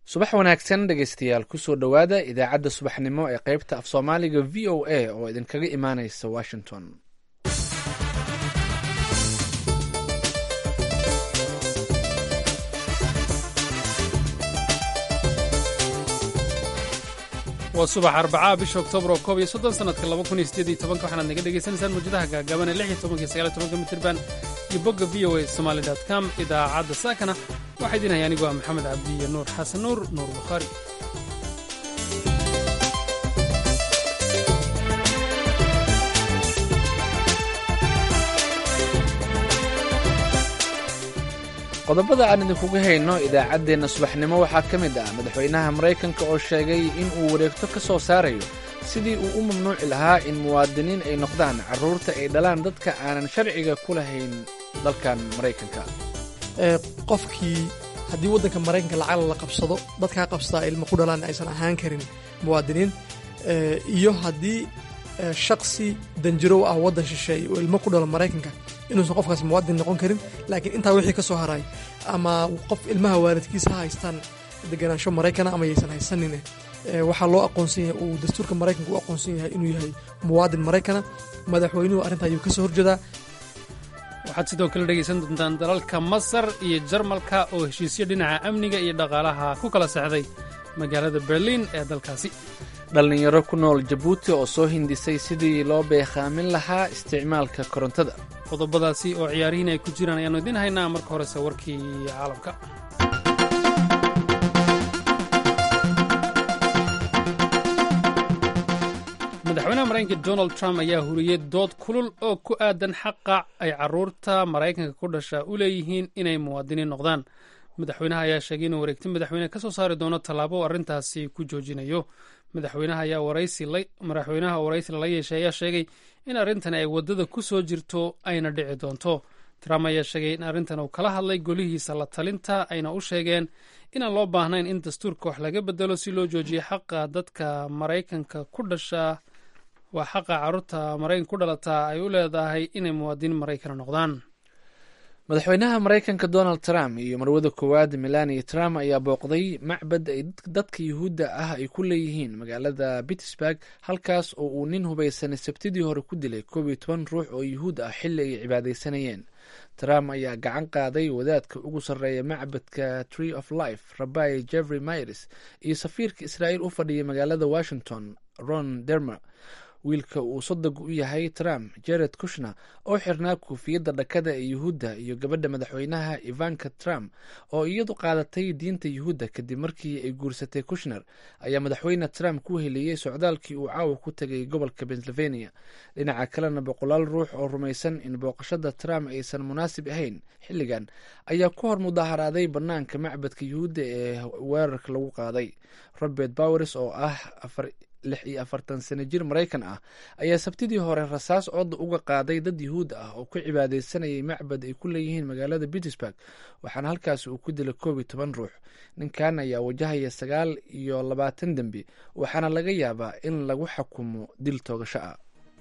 subax wanaagsan dhegaystayaal kusoo dhowaada idaacadda subaxnimo ee qaybta af soomaaliga v o a oo idinkaga imaanaysa washington waa subax arbacaa bisha oktoobar oo koob iyo soddon sanadka laba kun iyo siddeed iyo tobanka waxaanaad naga dhegaysanaysaan mawjadaha gaagaaban ee lix iyo tobanka iyo sagaal iyo tobanka mitirban iyo bogga v o a somaali dot com idaacadda saakana waxaa idin haya anigu ah maxamed cabdi iyo nuur xasan nuur nuur bukhaari qodobada aan idinkuga hayno idaacaddeenna subaxnimo waxaa ka mid ah madaxweynaha maraykanka oo sheegay in uu wareegto ka soo saarayo sidii uu u mamnuuci lahaa in muwaadiniin ay noqdaan carruurta ay dhalaan dadka aanan sharciga ku lahayn dalkan maraykanka qofkii haddii waddanka maraykanka lacag la qabsado dadkaa qabsadaa ilmo ku dhalaan aysan ahaan karin muwaadiniin iyo haddii shaksi danjirow ah waddan shisheeye oo ilmo ku dhalo maraykanka inuusan qofkaas muwaadin noqon karin laakiin intaa wixii ka soo haray ama qof ilmaha waalidkiisa ha haystaan deganaansho maraykana ama yaysan haysanine waxaa loo aqoonsan yahay uu dastuurka maraykanka u aqoonsan yahay inuu yahay muwaadin maraykana madaxweynuhu arrinta ayuu ka soo horjeedaa waxaad sidoo kale dhegaysan doontaan dalalka masar iyo jarmalka oo heshiisyo dhinaca amniga iyo dhaqaalaha ku kala sexday magaalada berliin ee dalkaasi dhallinyaro ku nool jabuuti oo soo hindisay sidii loo beekhaamin lahaa isticmaalka korontada qodobadaasi oo ciyaarihiin ay ku jiraan ayaannu idiin haynaa marka horese warkii caalamka madaxweynaha maraykanka donald trump ayaa huriyey dood kulul oo ku aadan xaqa ay carruurta maraykanka ku dhasha u leeyihiin inay muwaadiniin noqdaan madaxweynaha ayaa sheegay inuu wareegti madaxweyne ka soo saari doono tallaabo oo arrintaasi ku joojinayo madaxweynaha ayaa madaxweynaha waraysi lala yeeshay ayaa sheegay in arrintan ay waddada ku soo jirto ayna dhici doonto trump ayaa sheegay in arrintan uu kala hadlay golihiisa la talinta ayna u sheegeen inaan loo baahnayn in dastuurka wax laga bedelo si loo joojiyo xaqa dadka maraykanka ku dhasha waa xaqa carruurta maraykanka ku dhalataa ay u leedahay inay muwaadiniin maraykana noqdaan madaxweynaha maraykanka donald trump iyo marwada koowaad melania trump ayaa booqday macbad ay dadka yuhuudda ah ay ku leeyihiin magaalada pittsburg halkaas oo uu nin hubaysanay sabtidii hore ku dilay koob iyo toban ruux oo yuhuud ah xilli ay cibaadaysanayeen trump ayaa gacan qaaday wadaadka ugu sarreeya macbadka tree of life rabai jeffrey myres iyo safiirka israa'iil u fadhiya magaalada washington ron dermer wiilka uu sodog u yahay trump jared kushner oo xirnaa kuufiyadda dhakada ee yuhuudda iyo gabadha madaxweynaha ivanka trump oo iyadu qaadatay diinta yuhuudda kadib markii ay guursatay kushner ayaa madaxweyne trump ku heliyey socdaalkii uu caawa ku tegay gobolka pennsylvania dhinaca kalena boqolaal ruux oo rumaysan in booqashada trump aysan munaasib ahayn xilligan ayaa ku hor mudaharaaday bannaanka macbadka yuhuudda ee weerarka lagu qaaday robert bowers oo ah lix iyo afartan sano jir maraykan ah ayaa sabtidii hore rasaas codda uga qaaday dad yuhuud ah oo ku cibaadaysanayay macbad ay ku leeyihiin magaalada pittsburg waxaana halkaasi uu ku dilay koob iyo toban ruux ninkan ayaa wajahaya sagaal iyo labaatan dembi waxaana laga yaabaa in lagu xukumo dil toogasho ah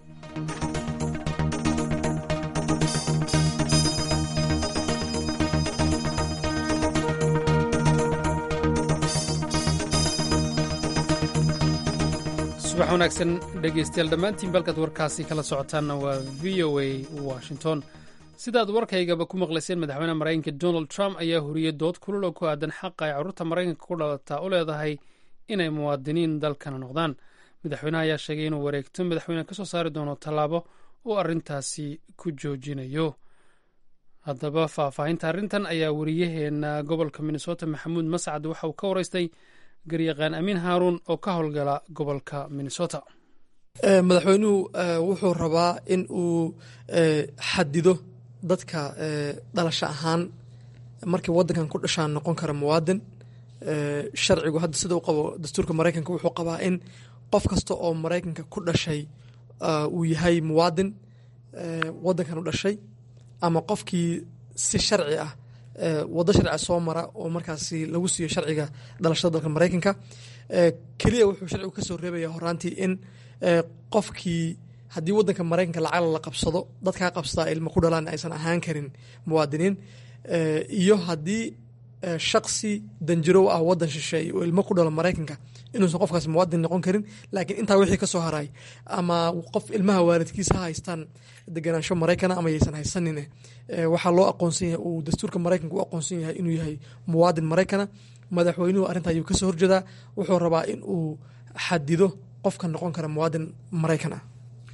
subax wanaagsan dhegaystayaal dhammaantiin balkaad warkaasi kala socotaanna waa v o a washington sidaad warkaygaba ku maqlayseen madaxweyne maraykanka donald trump ayaa huriyey dood kulul oo ku aadan xaqa ay carruurta maraykanka ku dhalataa u leedahay inay muwaadiniin dalkana noqdaan madaxweynaha ayaa sheegay inuu wareegto madaxweyne ka soo saari doono tallaabo uu arrintaasi ku joojinayo haddaba faahfaahinta arrintan ayaa wariyaheena gobolka minnesota maxamuud mascad waxa uu ka waraystay garyaqaan amiin haaruun oo ka howlgala gobolka minnesota madaxweynuhu wuxuu rabaa in uu xadido dadka dhalasho ahaan markii waddankan ku dhashaan noqon kara muwaadin sharcigu hadda sida u qabo dastuurka maraykanka wuxuu qabaa in qof kasta oo maraykanka ku dhashay uu yahay muwaadin waddankan u dhashay ama qofkii si sharci ah waddo sharciga soo mara oo markaasi lagu siiyo sharciga dhalashada dalka maraykanka keliya wuxuu sharcigu ka soo reebaya horaantii in qofkii haddii waddanka maraykanka lacag la qabsado dadkaa qabsadaa ilmo ku dhalaan aysan ahaan karin muwaadiniin iyo haddii shaksi danjiro u ah wadan shisheeye oo ilmo ku dhalo maraykanka inuusan qofkaas muwaadin noqon karin laakiin intaa wixii ka soo haray ama qof ilmaha waalidkiisa ha haystaan deganaansho maraykana ama yaysan haysanine waxaa loo aqoonsan yahay uu dastuurka maraykanka u aqoonsan yahay inuu yahay muwaadin maraykana madaxweynuhu arrinta ayuu kasoo horjeedaa wuxuu rabaa in uu xadido qofka noqon kara muwaadin maraykan ah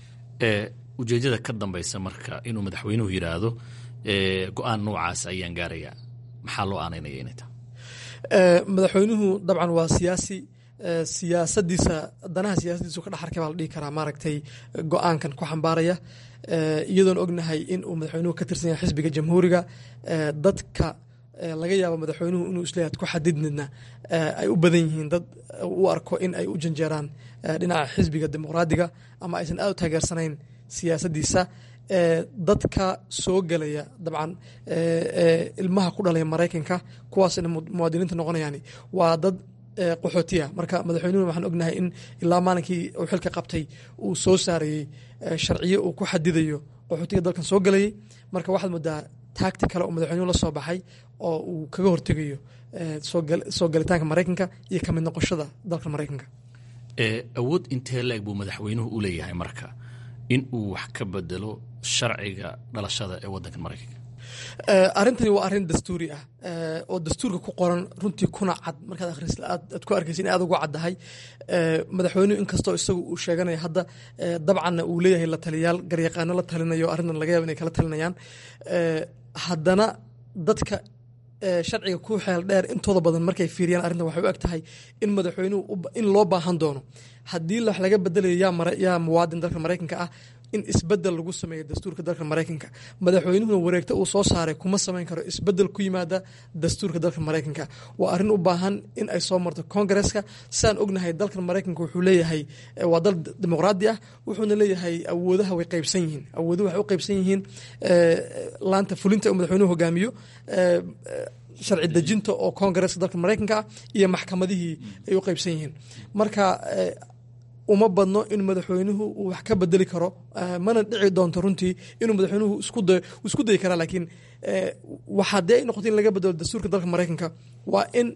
ujeedada ka dambeysa marka inuu madaxweynuhu yidhaahdo go-aan noocaas ayaan gaarayaa maxaa loo aanaynaya inay tahay madaxweynuhu dabcan waa siyaasi siyaasadiisa danaha siyaasadiisu ka dhexarkay baa la dhihi karaa maaragtay go-aankan ku xambaaraya iyadoon ognahay in uu madaxweynuhu ka tirsan yahay xisbiga jamhuuriga dadka laga yaabo madaxweynuhu inuu isleeyahay ku xadidnidna ay u badan yihiin dad u arko in ay u janjeeraan dhinaca xisbiga dimuqraadiga ama aysan aad u taageersanayn siyaasadiisa dadka soo gelaya dabcan ilmaha ku dhalaya maraykanka kuwaasna muwaadiniinta noqonayaan waa dad qaxootiya marka madaxweynuhu waxaan ognahay in ilaa maalinkii uu xilka qabtay uu soo saarayey sharciyo uu ku xadidayo qaxootiga dalkan soo gelayay marka waxaad moodaa taagti kale oo madaxweynuhu la soo baxay oo uu kaga hortegayo soo galitaanka maraykanka iyo kamid noqoshada dalka maraykanka awood intee la-eg buu madaxweynuhu u leeyahay marka in uu wax ka bedelo sharciga dhalashada ee wadankan maraykanka arrintani waa arrin dastuuri ah oo dastuurka ku qoran runtii kuna cad markaad akhris aad ku arkaysa in aad ugu caddahay madaxweynuhu inkastoo isagu uu sheeganaya hadda dabcanna uu leeyahay la taliyaal garyaqaano la talinayo arrintan laga yaaba inay kala talinayaan haddana dadka sharciga ku xeel dheer intooda badan markay fiiriyaan arrintan waxay u eg tahay in madaxweynuhu in loo baahan doono haddii wax laga bedelayo yaa muwaadin dalka maraykanka ah in isbedel lagu sameeyo dastuurka dalka maraykanka madaxweynuhuna wareegto uu soo saaray kuma samayn karo isbedel ku yimaada dastuurka dalka maraykanka waa arrin u baahan in ay soo marto kongareska sidaan ognahay dalkan maraykanka wuxuu leeyahay waa dal dimuqraadi ah wuxuuna leeyahay awoodaha way qaybsan yihiin awooduhu waxay u qaybsan yihiin laanta fulinta uu madaxweynuhu hogaamiyo sharci dejinta oo kongareska dalka maraykanka ah iyo maxkamadihii ay u qaybsan yihiin marka uma badno in madaxweynuhu uu wax ka bedeli karo mana dhici doonto runtii inuu madaxweynuhu isku dayi karaa laakiin haddii ay noqoto in laga bedelo dastuurka dalka maraykanka waa in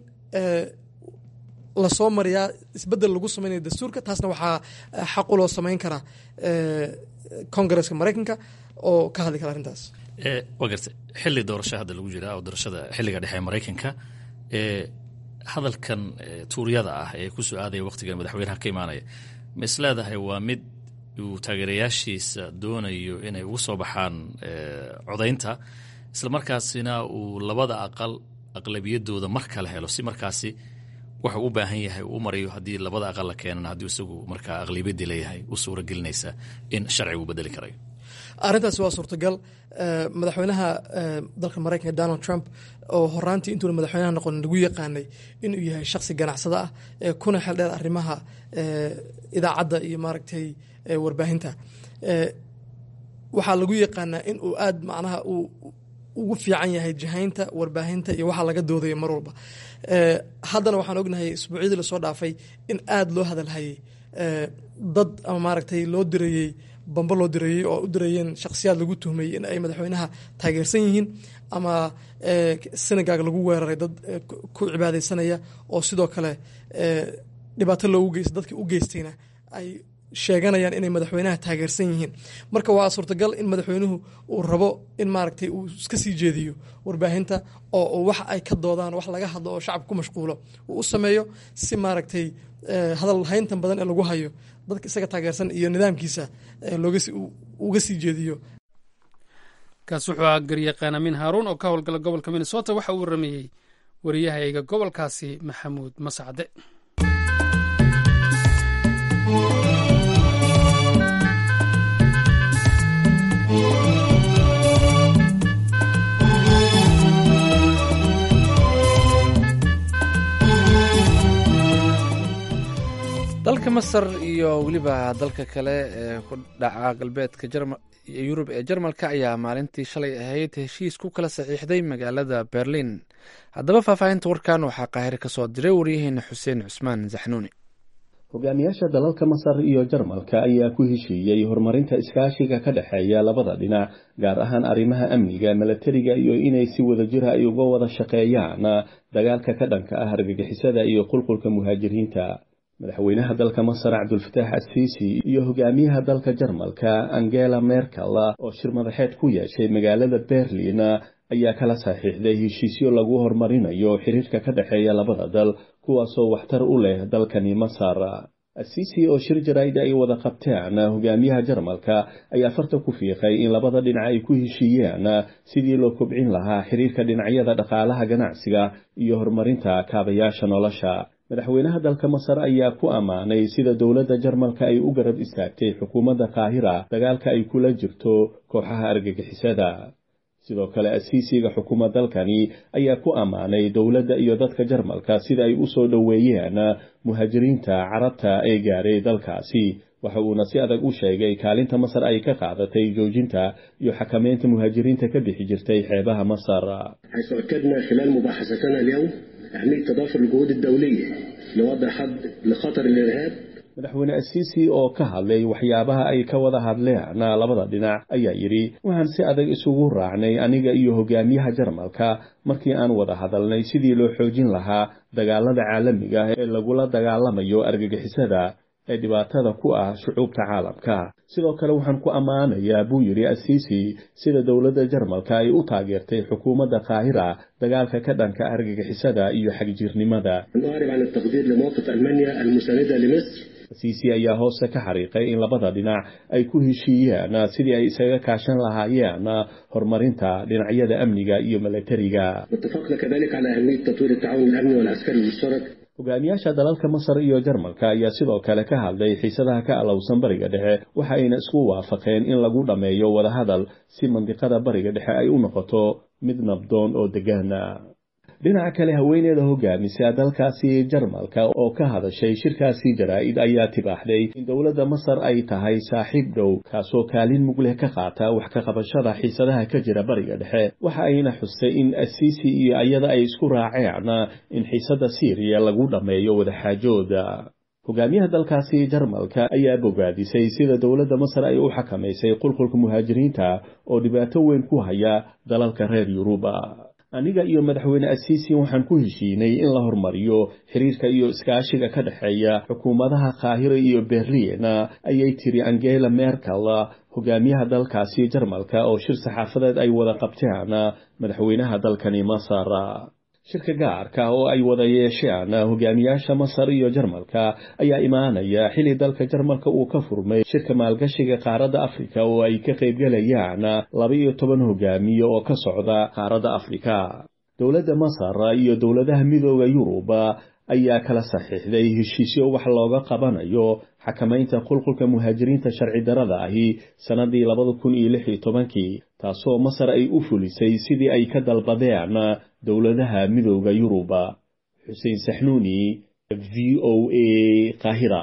lasoo mariyaa isbedel lagu sameynaya dastuurka taasna waxaa xaquloo samayn kara kongareska maraykanka oo ka hadli kara arrintaas waa garta xili doorasho hadda lagu jiraa oo doorashada xiliga dhexe ee maraykanka hadalkan tuuryada ah ee ku soo aadaya wakhtigan madaxweynaha ka imaanaya ma is leedahay waa mid uu taageerayaashiisa doonayo inay ugu soo baxaan codaynta isla markaasina uu labada aqal aqlabiyadooda mar kale helo si markaasi wuxuu u baahan yahay uu u marayo haddii labada aqal la keenana haddii isagu markaa aqlabiyadii leeyahay u suura gelinaysa in sharcigu bedeli karayo arrintaasi waa suurtagal madaxweynaha dalka maraykanka donald trump oo horaantii intuuna madaxweynaha noqon lagu yaqaanay inuu yahay shaksi ganacsada ah kuna xel dheer arrimaha idaacadda iyo maaragtay warbaahinta waxaa lagu yaqaanaa in uu aad macnaha uu ugu fiican yahay jahaynta warbaahinta iyo waxa laga doodayo mar walba haddana waxaan ognahay isbuucyadii lasoo dhaafay in aad loo hadalhayay dad ama maaragtay loo dirayey bambo loo direeyey oo u direeyeen shakhsiyaad lagu tuhmayey in ay madaxweynaha taageersan yihiin ama senagaag lagu weeraray dad ku cibaadeysanaya oo sidoo kale dhibaato loogu geysta dadka u geystayna ay sheeganayaan inay madaxweynaha taageersan yihiin marka waa suurtagal in madaxweynuhu uu rabo in maaragtay uu iska sii jeediyo warbaahinta oo wax ay ka doodaan wax laga hadlo oo shacabka ku mashquulo uu u sameeyo si maaragtay hadal hayntan badan ee lagu hayo dadka isaga taageersan iyo nidaamkiisa uga sii jeediyo kaas wuxuu ahaa garyaqaan amiin haaruun oo ka howlgala gobolka minnesota waxa uu warameeyey wariyahayga gobolkaasi maxamuud masacde dalka masar iyo weliba dalka kale ee ku dhaca galbeedka yurub ee jarmalka ayaa maalintii shalay ahayd heshiis ku kala saxiixday magaalada berlin haddaba faahfaahinta warkan waxaa qaahire ka soo diray waryaheena xuseen cusmaan zaxnuuni hogaamiyaasha dalalka masar iyo jarmalka ayaa ku heshiiyey horumarinta iskaashiga ka dhexeeya labada dhinac gaar ahaan arrimaha amniga milatariga iyo inay si wadajira ay uga wada shaqeeyaan dagaalka ka dhanka ah argagixisada iyo qulqulka muhaajiriinta madaxweynaha dalka masar cabdulfataax assiisi iyo hogaamiyaha dalka jarmalka angela merkel oo shir madaxeed ku yeeshay magaalada berlin ayaa kala saxiixday heshiisyo lagu horumarinayo xiriirka ka dhexeeya labada dal kuwaasoo waxtar u leh dalkani masar asiisi oo shir jaraa'ida ay wada qabteen hogaamiyaha jarmalka ayaa farta ku fiiqay in labada dhinac ay ku heshiiyeen sidii loo kobcin lahaa xiriirka dhinacyada dhaqaalaha ganacsiga iyo horumarinta kaabayaasha nolosha madaxweynaha dalka masar ayaa ku ammaanay sida dowladda jarmalka ay u garab istaagtay xukuumadda qaahira dagaalka ay kula jirto kooxaha argagixisada sidoo kale asiisiga xukuma dalkani ayaa ku ammaanay dowladda iyo dadka jarmalka sida ay u soo dhoweeyeen muhaajiriinta carabta ee gaaray dalkaasi waxa uuna si adag u sheegay kaalinta masar ay ka qaadatay joojinta iyo xakameynta muhaajiriinta ka bixi jirtay xeebaha masar حيث أكدنا خلال مباحثتنا اليوم أهمية تضافر الجهود الدولية لوضع حد لخطر الإرهاب madaxweyne asiisi oo ka hadlay waxyaabaha ay ka wada hadleen labada dhinac ayaa yidhi waxaan si adag isugu raacnay aniga iyo hogaamiyaha jarmalka markii aan wada hadalnay sidii loo xoojin lahaa dagaalada caalamiga ee lagula dagaalamayo argagixisada ee dhibaatada ku ah shucuubta caalamka sidoo kale waxaan ku ammaanayaa buu yidhi asiisi sida dowladda jarmalka ay u taageertay xukuumadda qaahira dagaalka ka dhanka argagixisada iyo xagjirnimada نعرب عن التقدير لموقف ألمانيا المساندة لمصر asiisi ayaa hoose ka xariiqay in labada dhinac ay ku heshiiyeen sidii ay isaga kaashan lahaayeen horumarinta dhinacyada amniga iyo milatariga واتفقنا كذلك على أهمية تطوير التعاون الأمني والعسكري المشترك hogaamiyaasha dalalka masar iyo jarmalka ayaa sidoo kale ka hadlay xiisadaha ka alowsan bariga dhexe waxa ayna isku waafaqeen in lagu dhammeeyo wadahadal si mandiqada bariga dhexe ay u noqoto mid nabdoon oo degaana dhinaca kale haweeneeda hogaamisa dalkaasi jarmalka oo ka hadashay shirkaasi jaraa'id ayaa tibaaxday in dowladda masar ay tahay saaxiib dhow kaasoo kaalin mug leh ka qaata wax ka qabashada xiisadaha ka jira bariga dhexe waxa ayna xustay in asiisi iyo ayada ay isku raaceen in xiisadda siiriya lagu dhammeeyo wadaxaajooda hogaamiyaha dalkaasi jarmalka ayaa bogaadisay sida dowladda masar ay u xakamaysay qulqulka muhaajiriinta oo dhibaato weyn ku haya dalalka reer yuruba aniga iyo madaxweyne asiisi waxaan ku heshiinay in la horumariyo xiriirka iyo iskaashiga ka dhexeeya xukuumadaha qaahira iyo berliin ayay tiri angela merkel hogaamiyaha dalkaasi jarmalka oo shir saxaafadeed ay wada qabteen madaxweynaha dalkani masar shirka gaarka oo ay wada yeesheen hogaamiyaasha masar iyo jarmalka ayaa imaanaya xili dalka jarmalka uu ka furmay shirka maalgashiga qaaradda afrika oo ay ka qaybgalayaan laba iyo toban hogaamiye oo ka socda qaaradda afrika dowladda masar iyo dowladaha midooda yurub ayaa kala saxiixday heshiisyo wax looga qabanayo xakamaynta qulqulka muhaajiriinta sharci darada ahi sannadii labada kun iyo lix iyo tobankii taasoo masar ay u fulisay sidii ay ka dalbadeen dowladaha midooda yurub xuseen saxnuuni v o a qaahira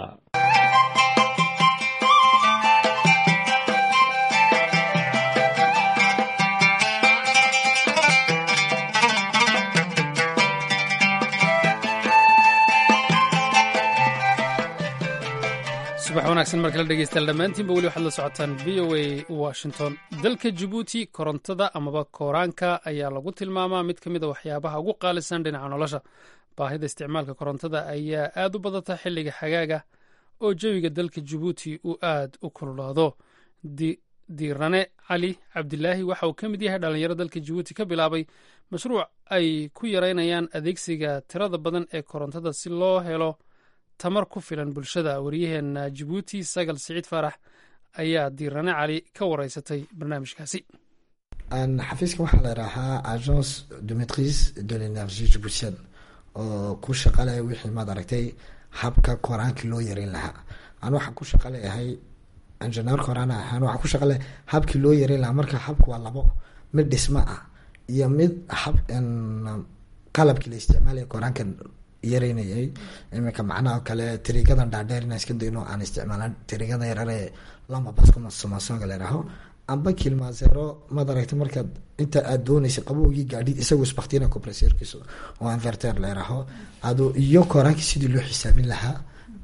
subax wanaagsan markala dhegeystayaal dhammaantiinba weli waxaad la socotaan v o a washington dalka jabuuti korontada amaba kooraanka ayaa lagu tilmaamaa mid ka mid a waxyaabaha ugu qaalisan dhinaca nolosha baahida isticmaalka korontada ayaa aad u badata xilliga xagaaga oo jawiga dalka jabuuti uu aad u kululaado diirane cali cabdilaahi waxa uu ka mid yahay dhalinyaro dalka jabuuti ka bilaabay mashruuc ay ku yareynayaan adeegsiga tirada badan ee korontada si loo helo tamar ku filan bulshada waryaheena jabuuti sagal siciid faarax ayaa diirane cali ka wareysatay barnaamijkaasi xafiiskan waxaa la idhaahaa agence de maitrise de l'énergie jibuutienne oo ku shaqalaya wixii maad aragtay habka koraankii loo yareyn lahaa an waxaan ku shaqaleyahay injineer koraan ahaan waxaan ku shaqaleyahay habkii loo yareyn lahaa marka habku waa labo mid dhismo ah iyo mid hab qalabkii la isticmaalaya koraanka yareynayay iminka macnaha kale tirigadan dhaadheer inaan iska dayno aan isticmaalan tirigada yarare lama baskomasonga ladhaho amba kilmasero maad aragtay markaad inta aad doonaysa qabowgii gaadhi isagu isbaktina compresserkiisa oo inverter ladhaho ado iyo koraankii sidii loo xisaabin lahaa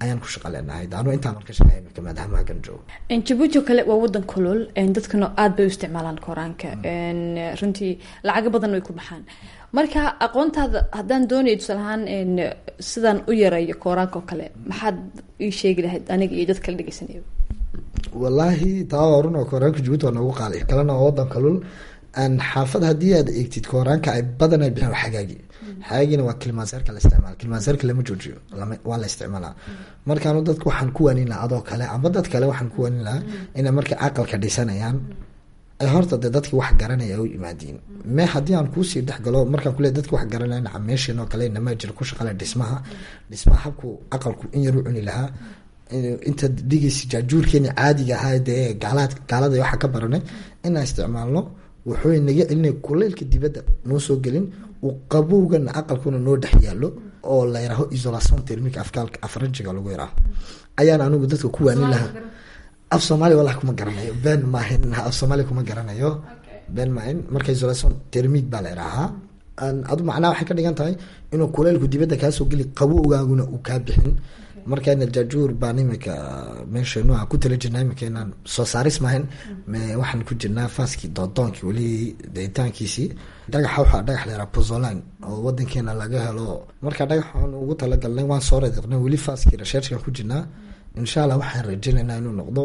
ayaan ku shaqa leenahay anu intaan ka shaqeeya imika maadaama hagan joogo jabuuti oo kale waa wadan kulul dadkana aada bay u isticmaalaan koraanka runtii lacago badan way ku baxaan marka aqoontaada haddaan doonayo tusaalahaan sidaan u yareeyo kooraanka oo kale maxaad ii sheegi lahayd aniga iyo dad kala dhegeysanaya wallaahi taa waa run oo kooraanka jabuuti waa noogu qaali kalena waa wadan kalul xaafad haddii aad eegtid kooraanka ay badan ay bixin xagaagi xagaagina waa kilmaanseerka la isticmaala kilmaanseerka lama joojiyo waa la isticmaalaa markaanu dadka waxaan ku waanin lahaa adoo kale amba dad kale waxaan ku waanin lahaa inay markay aqalka dhisanayaan ay horta dee dadkii wax garanaya u yimaadiin me haddii aan kuusii dhexgalo markaan kule dadki wax garanaya cameeshin oo kale inamaa jira ku shaqale dhismaha dhismaha habku aqalku in yar u cuni lahaa inta dhigaysa jaajuurkeeni caadiga ahaa dee gaalaad gaalada waxa ka baranay inaan isticmaalno wuxuu naga celinaya kuleylka dibadda noo soo gelin uu qabowgana aqalkuna noo dhex yaalo oo la yaraho isolation termic afkaalka afranjiga lagu yaraaho ayaan anigu dadka ku waanin lahaa af soomaaliya wallahi kuma garanayo ben maahin af soomaaliya kuma garanayo ben maahin marka isolation termic baa la yarahaa adu macnaha waxay ka dhigan tahay inuu kuleylku dibadda kaasoo geli qabowgaaguna uu kaa bixin markana jaajuur baan imika meeshanu aan ku tala jirnaa imika inaan soo saaris maahan waxaan ku jirnaa faaskii doodoonkii weli deitaankiisii dhagaxa waxaa dhagax la yaraa puzolan oo wadankeena laga helo marka dhagaxaan ugu talagalnay waan soo radiqnay weli faaskii researchkan ku jirnaa insha allah waxaan rajeynaynaa inuu noqdo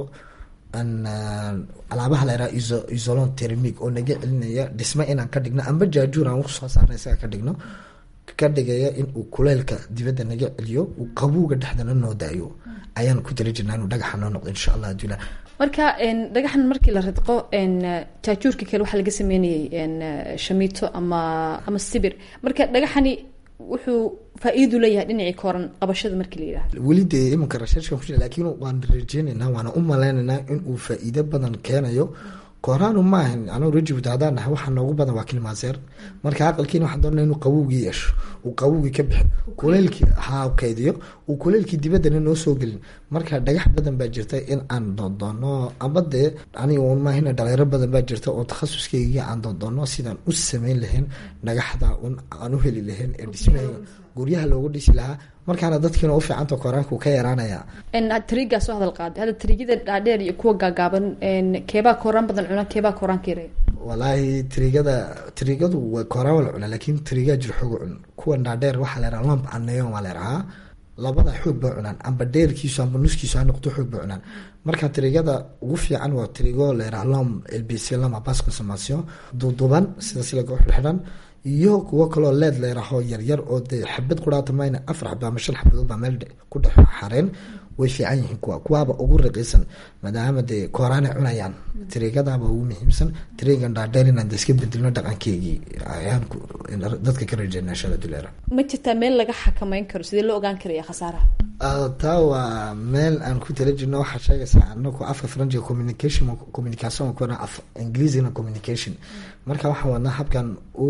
alaabaha la yaraa isolon termic oo naga celinaya dhisme inaan ka dhigno amba jaajuur aan usoo saarna isaga ka dhigno ka dhigaya in uu kuleylka dibadda naga celiyo uu qabowga dhexdana noo daayo ayaan ku tala jirnaa inuu dhagaxa noo noqdo insha allah adula marka dhagaxan markii la ridqo jaajuurka kale waxaa laga sameynayay shamiito ama ama sibir marka dhagaxani wuxuu faa-iidu leeyahay dhinacii kooran qabashada markii la yidhahdo weli dee imanka researchkan ku jira laakiin waan rajeynaynaa waana u maleynaynaa in uu faa-iido badan keenayo koraanu maahan anu rajibta haddaan nahay waxaa noogu badan waa kilmaaseer marka aqalkiina waxaan doonaa inuu qabowgii yeesho uu qabowgii ka bixin kuleylkii ha kaydiyo uu kuleylkii dibaddana noo soo gelin marka dhagax badan baa jirta in aan doondoono amba dee aniga un maahina dhalinyaro badan baa jirta oo takhasuskeyga aan doondoono sidaan u sameyn lahayn dhagaxda un aan u heli lahayn ee dhismahayga guryaha loogu dhisi lahaa markaana dadkiina u fiicanta koraanku ka yaraanaya trigaa soo hadal qaaday hadda trigada dhaadheer iyo kuwa gaagaaban keebaa kooraan badan cuna keebaa kooraanka yareeya walaahi trigada trigadu waa kooraan wala cuna laakiin trigaa jir xoog cun kuwan dhaadheer waxaa la yaraha lamp aneyon waa la yarahaa labada xoog ba cunaan amba dheerkiisu amba nuskiisu ha noqdo xoog ba cunaan marka trigada ugu fiican waa trigo la yaraha lom lbc lama bas consommation duduban sida silaga xidhan iyo kuwo kaloo leed leeraho yaryar oo dee xabad quraata mayna afar xaba ama shan xabadood baa meel ku dhex xareen way fiican yihiin kuwa kuwaaba ugu raqiisan maadaama dee kooraanay cunayaan triigadaaba ugu muhiimsan triigan dhaadheer inaan iska bedelno dhaqankeygii ayaan dadka ka rajeyna shada duleera ma jirtaa meel laga xakameyn karo sidee loo ogaan karaya khasaaraha taa waa meel aan ku tala jirno waxaa sheegaysaa anaku afka faranjiga communication communication kuna af ingiliisina communication marka waxaan wadnaa habkan u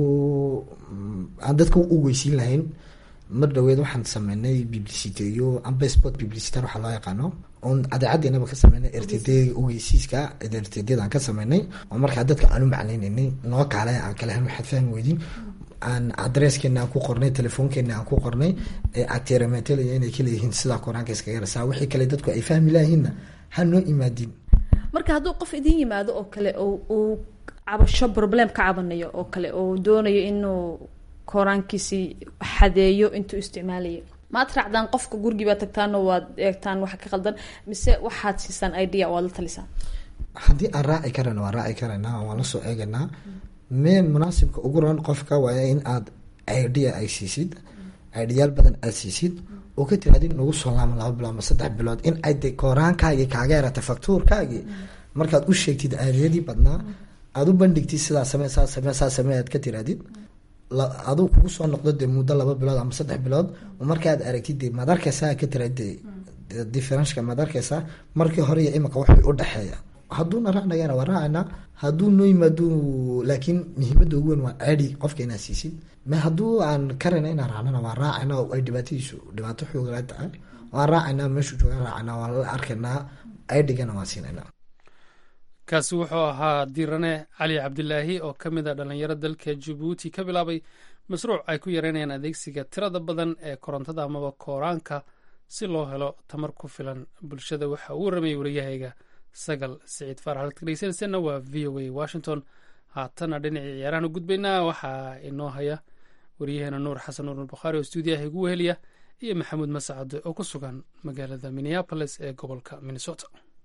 aan dadka u weysiin lahayn mar dhaweed waxaan sameynay publiciteyo amba sport publicitar waxaa loo yaqaano oon adeecadeenaba ka sameynay r t d ogeysiiska r t d aan ka sameynay oo markaa dadka aan u macneyneynay noo kaale aan kala hen waxaad fahmi weydin aan adreskeena aan ku qornay telefoonkeena aan ku qornay ateremetelaya inay kaleeyihiin sidaa koraanka iskaga rasaa wixii kale dadku ay fahmi lahayiinna ha noo imaadin marka hadduu qof idin yimaado oo kale uu cabasho problem ka cabanayo oo kale oo doonayo inuu kooraankiisi xadeeyo intuu isticmaalayo maad raacdaan qofka gurigii baad tagtaanoo waad eegtaan waxa ka qaldan mise waxaad siisaan idea waad la talisaan haddii aan raaci karana waan raaci karaynaa waan lasoo eegaynaa mee munaasibka ugu ran qofka waa in aad idea ay siisid ideyaal badan aad siisid oo ka tiraadin nagu soo laama laba bilood ama saddex bilood in ay de kooraankaagii kaaga yaratay faktuurkaagii markaad u sheegtid aadiyadii badnaa aada u bandhigtid sidaa samee saa samee saa samee aad ka tiraadid aduu kugu soo noqdo dee muddo laba bilood ama saddex bilood markaad aragtid de maad arkeysaa ka tira de differenska maad arkeysaa markii hore iyo imika waxay u dhexeeya hadduuna raacnagana waa raacayna hadduu noo yimaado laakiin muhiimada ugu weyn waa ceedi qofka inaad siisid me hadduu aan karayna inaan raacnana waan raacayna oo ay dhibaatadiisu dhibaato xoogala tahay waan raacaynaa meeshuu jooga raacayna waan la arkaynaa ceedigana waan siinaynaa kaasi wuxuu ahaa diirane cali cabdilaahi oo ka mid a dhallinyaro dalka jabuuti ka bilaabay mashruuc ay ku yareynayaan adeegsiga tirada badan ee korontada amaba kooraanka si loo helo tamar ku filan bulshada waxa uu waramayay wariyahayga sagal siciid faarax halka dhegeysanayseena waa v o a washington haatana dhinacii ciyaarahan u gudbaynaa waxaa inoo haya waryaheena nuur xasan nuur bukhaari oo stuudiyaha igu weheliya iyo maxamuud mascade oo ku sugan magaalada minneapolis ee gobolka minnesota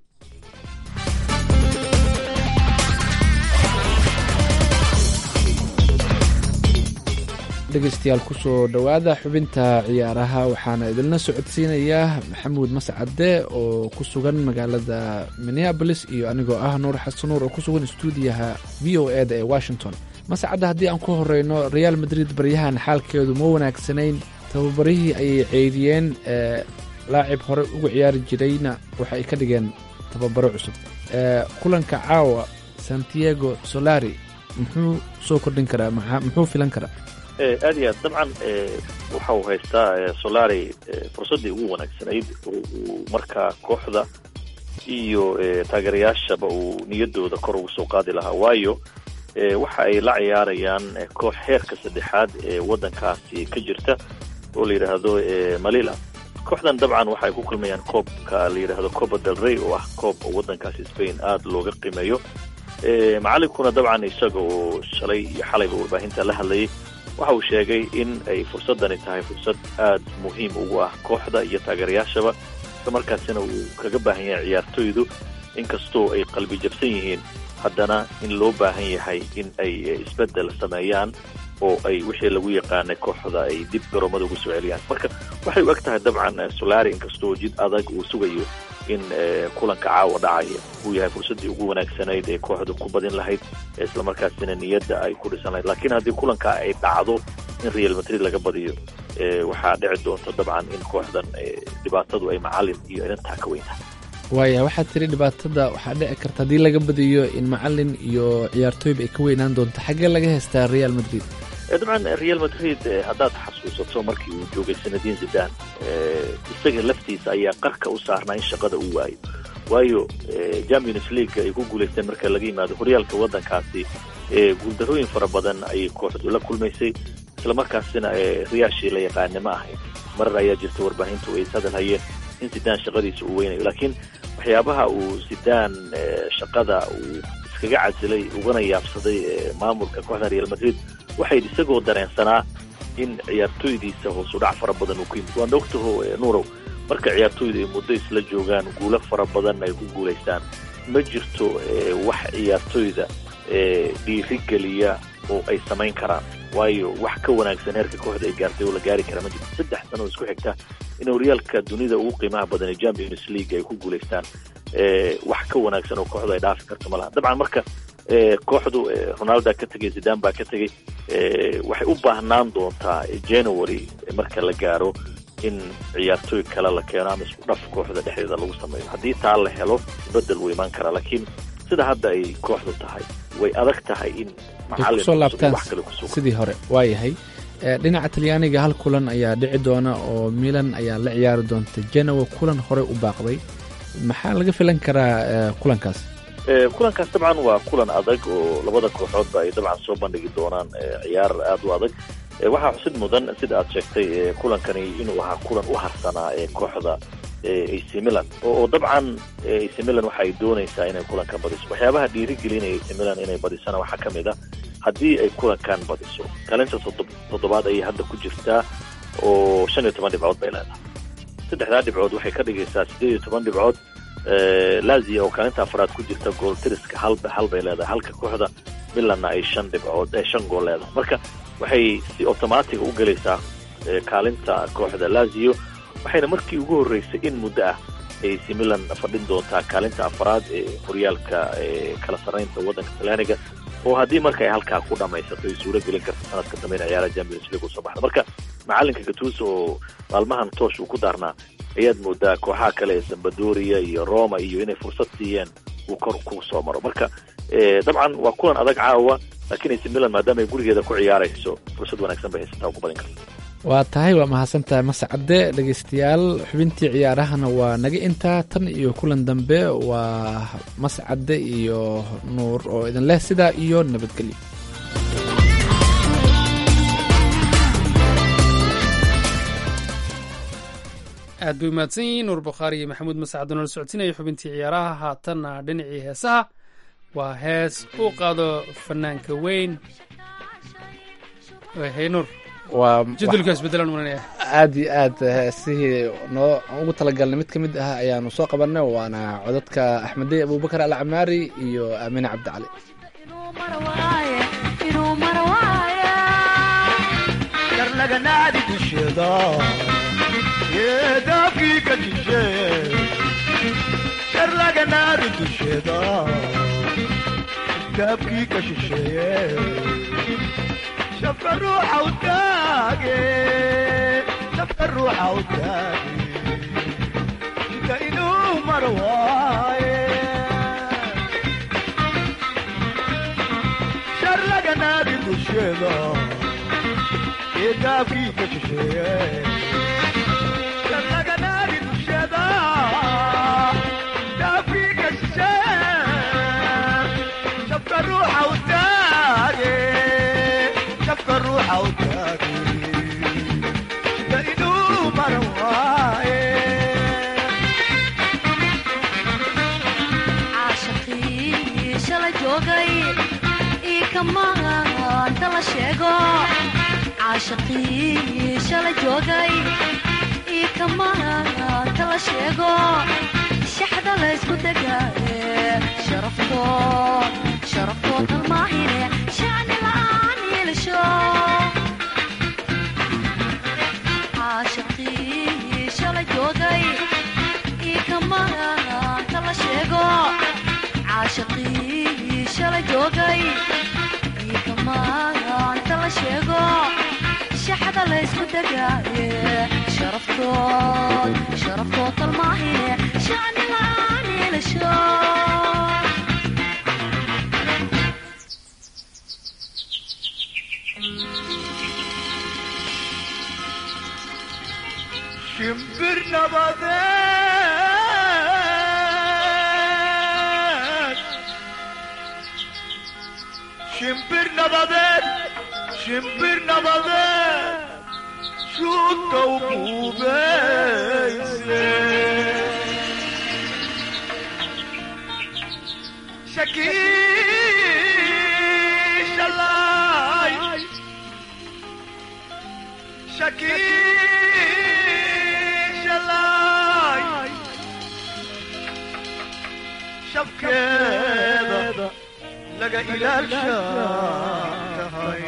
dhegeystayaal kusoo dhowaada xubinta ciyaaraha waxaana idinla socodsiinayaa maxamuud mascade oo ku sugan magaalada minneabolis iyo anigoo ah nuur xasan nuur oo ku sugan stuudiyaha v o e da ee washington mascadda haddii aan ku horeyno real madrid baryahan xaalkeedu ma wanaagsanayn tababarihii ayay ceydiyeen laacib hore uga ciyaari jirayna waxa ay ka dhigeen tababaro cusub kulanka caawa santiago solari muxuu soo kordhin karaa muxuu filan karaa aad iyo aad dabcan waxa uu haystaa solari fursaddii ugu wanaagsanayd oo uu markaa kooxda iyo taageerayaashaba uu niyadooda kor ugu soo qaadi lahaa waayo waxa ay la ciyaarayaan koox heerka saddexaad ee waddankaasi ka jirta oo la yidhaahdo malila kooxdan dabcan waxa ay ku kulmayaan koobka la yidhaahdo copa del rey oo ah koob oo waddankaasi spain aada looga qiimeeyo macalinkuna dabcan isaga oo shalay iyo xalayba warbaahinta la hadlayay waxa uu sheegay in ay fursaddani tahay fursad aada muhiim ugu ah kooxda iyo taageerayaashaba isla markaasina uu kaga baahan yahay ciyaartoydu inkastoo ay qalbi jabsan yihiin haddana in loo baahan yahay in ay isbeddel sameeyaan oo ay wixii lagu yaqaanay kooxda ay dib garoomada ugu soo celiyaan marka waxay u eg tahay dabcan solari inkastoo jid adag uu sugayo in kulanka caawa dhacaya uu yahay fursaddii ugu wanaagsanayd ee kooxda ku badin lahayd islamarkaasina niyadda ay ku dhisan lahayd laakiin haddii kulanka ay dhacdo in real madrid laga badiyo waxaa dhici doonta dabcan in kooxdan dhibaatadu ay macalin iyo inantaa ka weyn tahay waaya waxaad tiri dhibaatada waxaa dhici karta haddii laga badiyo in macalin iyo ciyaartooyba ay ka weynaan doonto xaggee laga haystaa real madrid dabcan real madrid haddaad xasuusato markii uu joogay sanadiin zidan isaga laftiisa ayaa qarka u saarnaa in shaqada uu waayo waayo champions league ay ku guulaysteen marka laga yimaado horyaalka waddankaasi guuldarooyin fara badan ayay kooxdu la kulmaysay islamarkaasina riyaashii la yaqaane ma ahayn marar ayaa jirta warbaahintu ay ishadal hayeen in zidaan shaqadiisa uu weynayo laakiin waxyaabaha uu zidaan shaqada uu iskaga casilay ugana yaabsaday maamulka kooxda real madrid waxay isagoo dareensanaa in ciyaartooydiisa hoos u dhac fara badan uu ku yimid waana ogtaho nuurow marka ciyaartooydu ay muddo isla joogaan guulo fara badan ay ku guulaystaan ma jirto wax ciyaartooyda dhiirigeliya oo ay samayn karaan waayo wax ka wanaagsan heerka kooxda ay gaartay oo la gaari kara ma jirto saddex sano oo isku xigta in horyaalka dunida ugu qiimaha badan ee champions league ay ku guulaystaan wax ka wanaagsan oo kooxdu ay dhaafi karto ma laha dabcan marka kooxdu ronalda ka tegay zidan baa ka tegay waxay u baahnaan doontaa january marka la gaaro in ciyaartooy kale la keeno ama isku dhaf kooxda dhexdeeda lagu sameeyo haddii taa la helo bedel wuu imaan karaa laakiin sida hadda ay kooxdu tahay way adag tahay in kusoo laabtaan sidii hore waa yahay dhinaca talyaaniga hal kulan ayaa dhici doona oo milan ayaa la ciyaari doonta genoa kulan horey u baaqday maxaa laga filan karaa kulankaas kulankaas dabcan waa kulan adag oo labada kooxoodba ay dabcan soo bandhigi doonaan ciyaar aada u adag waxaa xusid mudan sida aad sheegtay kulankani inuu ahaa kulan u harsanaa ee kooxda ac milan oo dabcan ac milan waxa ay doonaysaa inay kulankan badiso waxyaabaha dhiirigelinaya ac milan inay badisana waxaa ka mid a haddii ay kulankan badiso kaalinta toddobaad ayay hadda ku jirtaa oo shan iyo toban dhibcood bay leedahay saddexdaa dhibcood waxay ka dhigaysaa siddeed iyo toban dhibcood lazia oo kaalinta afraad ku jirta gool tiriska halba hal bay leedahay halka kooxda milanna ay shan dhibcood shan gool leedahay marka waxay si automatiga u gelaysaa kaalinta kooxda lazio waxayna markii ugu horreysay in muddo ah ay si milan fadhin doontaa kaalinta afraad ee horyaalka kala sarraynta waddanka talyaaniga oo haddii marka ay halkaa ku dhamaysato ay suuro gelin karta sanadka dambe in ciyaaraha champions league usoo baxda marka macalinka gatuso oo maalmahan toosh uu ku daarnaa ayaad moodaa kooxaha kale ee zambadoria iyo roma iyo inay fursad siiyeen uu kor ku soo maro marka dabcan waa kulan adag caawa laakiin ac milan maadaama ay gurigeeda ku ciyaarayso fursad wanaagsan bay haysataa oo ku badin karta waa tahay waa mahadsantahay mascade dhegeystayaal xubintii ciyaarahana waa naga intaa tan iyo kulan dambe waa mascade iyo nuur oo idin leh sidaa iyo nabadgelyo aad aad bay mahadsan yihiin nuur bukhaari iyo maxamuud masacad oo nala socodsiinaya xubintii ciyaaraha haatanna dhinacii heesaha waa hees uu qaado fanaanka weyn hey nuur waa jadulka isbedelaan mulanaya aad iyo aad heesihii noo ugu talagalnay mid ka mid ah ayaanu soo qabanay waana codadka axmedey abubakar alcamaari iyo aamine cabdicali darnaganaadi dusheeda yeedaafkii ka jisheeye sharlaganaadi dusheeda daabkii ka shisheeye shafka ruuxa u taage shafka ruuxa u taage jidka inuu mar waaye sharlaganaadi dusheeda daabkii ka shisheeye sharlaganaadi dusheeda daabkii ka shisheeye shafka ruuxa u taage shafka ruuxa u taage sida inuu maran waaye caashaqii shala joogay ii kamaanta la sheego caashaqii shala joogay ii kamaanta la sheego shaxda la ysku degaaye sharaftood sharaftood kalmaahine shacni la'aan yeelasho caashaqii shala joogay ii kamaanta la sheego caashaqii shala joogay ii kamaanta la sheego shaxda la ysku degaaye sharaftood sharaftood kalmaahine shacni la'aan yeelasho shimbir nabadeed shimbir nabadeed shimbir nabadeed shuudka u buubeyse shakiishalay shakiishalay shabkeeda laga ilaalshahay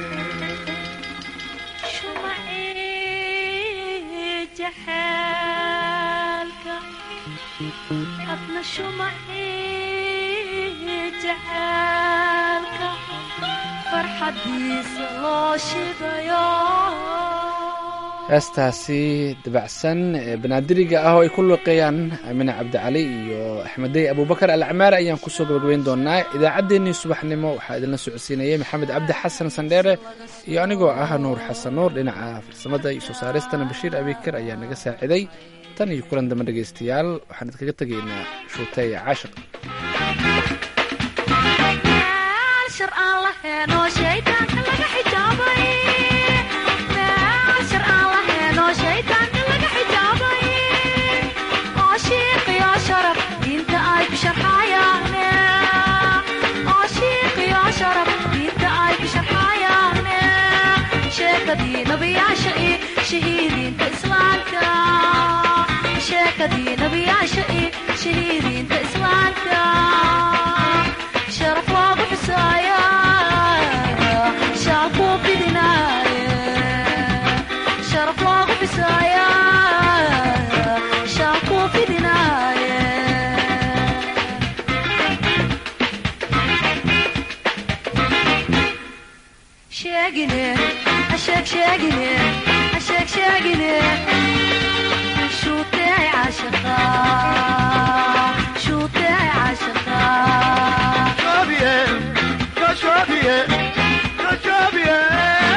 jaxaalka adna shumacii jaxaalka farxadiisa loo shidayo heestaasi dabacsan ee banaadiriga ah oo ay ku luqeeyaan aamine cabdicali iyo axmedey abubakar alcamaari ayaan kusoo gabagabayn doonaa idaacaddeenii subaxnimo waxaa idinla socodsiinayay maxamed cabdi xasan sandheere iyo anigoo ah nuur xasan nuur dhinaca farsamada iyo soo saaristana bashiir abikar ayaa naga saaciday tan iyo kulan dambe dhegaystayaal waxaan idinkaga tegaynaa shuutay caashiq shar aan laheenoo shaydaanka laga xijaabay shar aan laheenoo shaydaanka laga xijaabay oo shiiqiyo sharaf diinta ay ku sharxayaane oo shiiqiyo sharaf diinta ay ku sharxayaane sheekadii nabiyaasha iyo shahiidiinta islaamka sheekadii nabiyaasha iyo shahiidiinta islaamka sharaf loogu xusaaya shacabkuu fidinaaye sharaf loogu xusaaya shacabkuu fidinaaye sheegine asheeg sheegine asheeg sheegine shuutee caashaqa shuutee caashaqa Xavier, Xavier, Xavier.